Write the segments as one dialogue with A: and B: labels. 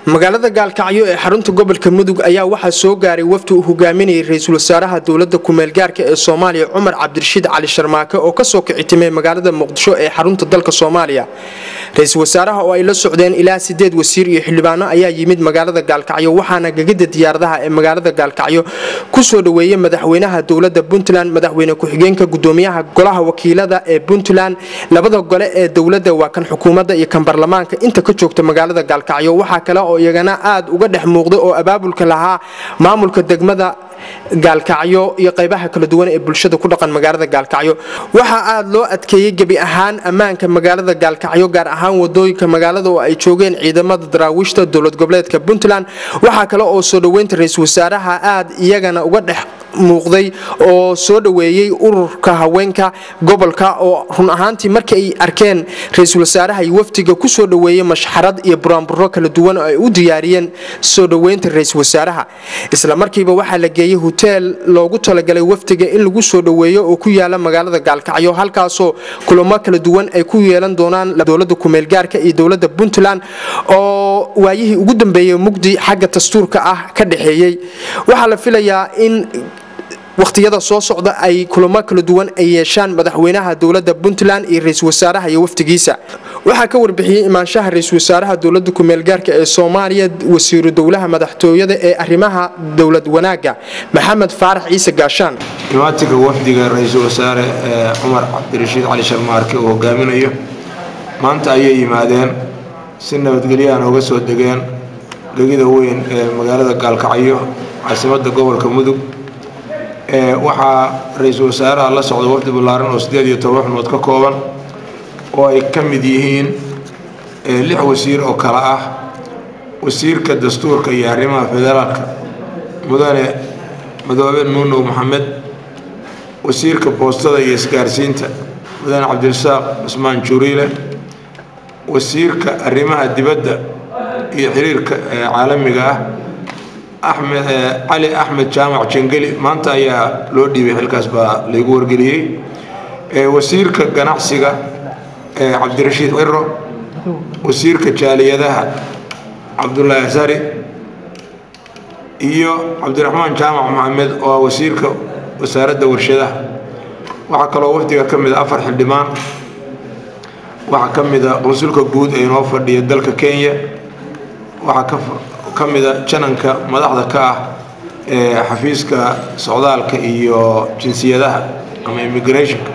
A: magaalada gaalkacyo ee xarunta gobolka mudug ayaa waxaa soo gaaray wafdi uu hogaaminayay ra-iisul wasaaraha dowlada kumeelgaarka ee soomaaliya cumar cabdirashiid cali sharmaake oo kasoo kicitimay magaalada muqdisho ee xarunta dalka soomaaliya ra-iisul wasaaraha oo ay la socdeen ilaa sideed wasiir iyo xildhibaano ayaa yimid magaalada gaalkacyo waxaana gegida diyaaradaha ee magaalada gaalkacyo kusoo dhaweeyey madaxweynaha dowlada puntland madaxweyne ku-xigeenka gudoomiyaha golaha wakiilada ee puntland labada gole ee dowlada waa kan xukuumadda iyo kan baarlamaanka inta ka joogta magaalada gaalkacyo waxaa kale oo iyagana aad uga dhex muuqda oo abaabulka lahaa maamulka degmada gaalkacyo iyo qaybaha kala duwan ee bulshada ku dhaqan magaalada gaalkacyo waxaa aad loo adkeeyey gebi ahaan ammaanka magaalada gaalkacyo gaar ahaan wadooyinka magaalada oo ay joogeen ciidamada daraawiishta dowlad goboleedka puntland waxaa kale oo soo dhoweynta ra-iisul wasaaraha aad iyagana uga dhex muuqday oo soo dhoweeyey ururka haweenka gobolka oo run ahaantii markii ay arkeen ra-iisul wasaaraha iyo wafdiga kusoo dhoweeyey mashxarad iyo buraanburo kala duwan oo ay u diyaariyeen soo dhoweynta ra-iisul wasaaraha isla markiiba waxaa la geeyey hoteel loogu talagalay wafdiga in lagu soo dhoweeyo oo ku yaala magaalada gaalkacyo halkaasoo kulamo kala duwan ay ku yeelan doonaan dowlada kumeelgaarka iyo dowlada puntland oo waayihii ugu dambeeyey mugdi xagga dastuurka ah ka dhexeeyey waxaa la filayaa in wakhtiyada soo socda ay kulamo kala duwan ay yeeshaan madaxweynaha dowlada puntland iyo ra-iisul wasaaraha iyo wafdigiisa waxaa ka warbixiyey imaanshaha ra-iisul wasaaraha dowlada kumeelgaarka ee soomaaliya wasiiru dowlaha madaxtooyada ee arrimaha dowlad wanaaga maxamed faarax ciise gaashaan
B: imaatinka wafdiga ra-iisul wasaare ee cumar cabdirashiid cali sharmaarke uu hogaaminayo maanta ayay yimaadeen si nabadgelyahan uga soo degeen gegida weyn ee magaalada gaalkacyo caasimadda gobolka mudug waxaa ra-iisul wasaaraha la socda wafdi ballaaran oo siddeed iyo toban xubnood ka kooban oo ay ka mid yihiin lix wasiir oo kale ah wasiirka dastuurka iyo arrimaha federaalka mudane madoobe nuunow maxamed wasiirka boostada iyo isgaarsiinta mudane cabdirasaaq cusmaan juriile wasiirka arrimaha dibadda iyo xiriirka caalamiga ah axmed cali axmed jaamac jangeli maanta ayaa loo dhiibay xilkaas baa laygu wargeliyey wasiirka ganacsiga cabdirashiid ciro wasiirka jaaliyadaha cabdulaahi sari iyo cabdiraxmaan jaamac maxamed oo wasiirka wasaaradda warshadaha waxaa kaloo wafdiga ka mid a afar xildhibaan waxaa ka mid a qonsulka guud ee inoo fadhiya dalka kenya waxaa ka mida jananka madaxda ka ah ee xafiiska socdaalka iyo jinsiyadaha ama immigrationka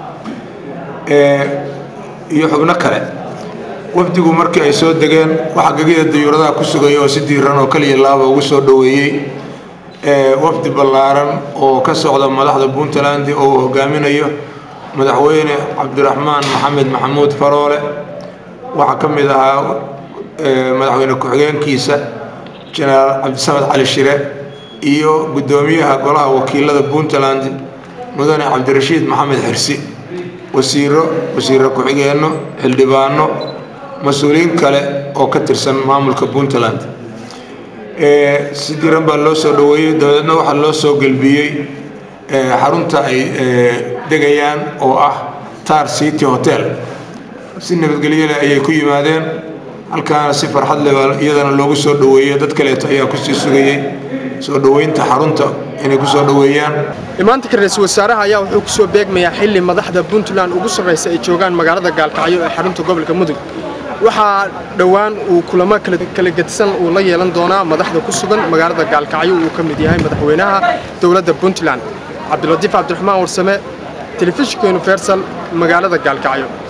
B: iyo xubno kale wafdigu markii ay soo degeen waxaa gegida dayuuradaha ku sugaya oo si diiran oo kaliya laaba ugu soo dhoweeyey wafdi ballaaran oo ka socda madaxda puntland oo uu hogaaminayo madaxweyne cabdiraxmaan maxamed maxamuud faroole waxaa ka mid ahaa madaxweyne ku-xigeenkiisa jenaraal cabdisamed cali shire iyo guddoomiyaha golaha wakiilada puntland mudane cabdirashiid maxamed xirsi wasiiro wasiiro ku-xigeenno xildhibaano mas-uuliyiin kale oo ka tirsan maamulka puntland si diran baa loo soo dhoweeyey dabadeedna waxaa loo soo gelbiyey xarunta ay degayaan oo ah tar city hotel si nabadgelyole ayay ku yimaadeen halkaana si farxad leh baa iyadana loogu soo dhoweeyey dad kaleeto ayaa kusii sugayey soo dhoweynta xarunta inay kusoo dhoweeyaan
A: imaantanka ra-iisul wasaaraha ayaa wuxuu kusoo beegmayaa xili madaxda puntland ugu sarraysa ay joogaan magaalada gaalkacyo ee xarunta gobolka mudug waxaa dhowaan uu kulamo kala gedisan uu la yeelan doonaa madaxda ku sugan magaalada gaalkacyo uu ka mid yahay madaxweynaha dowladda puntland cabdilatiif cabdiraxmaan warsame telefishinka universal magaalada gaalkacyo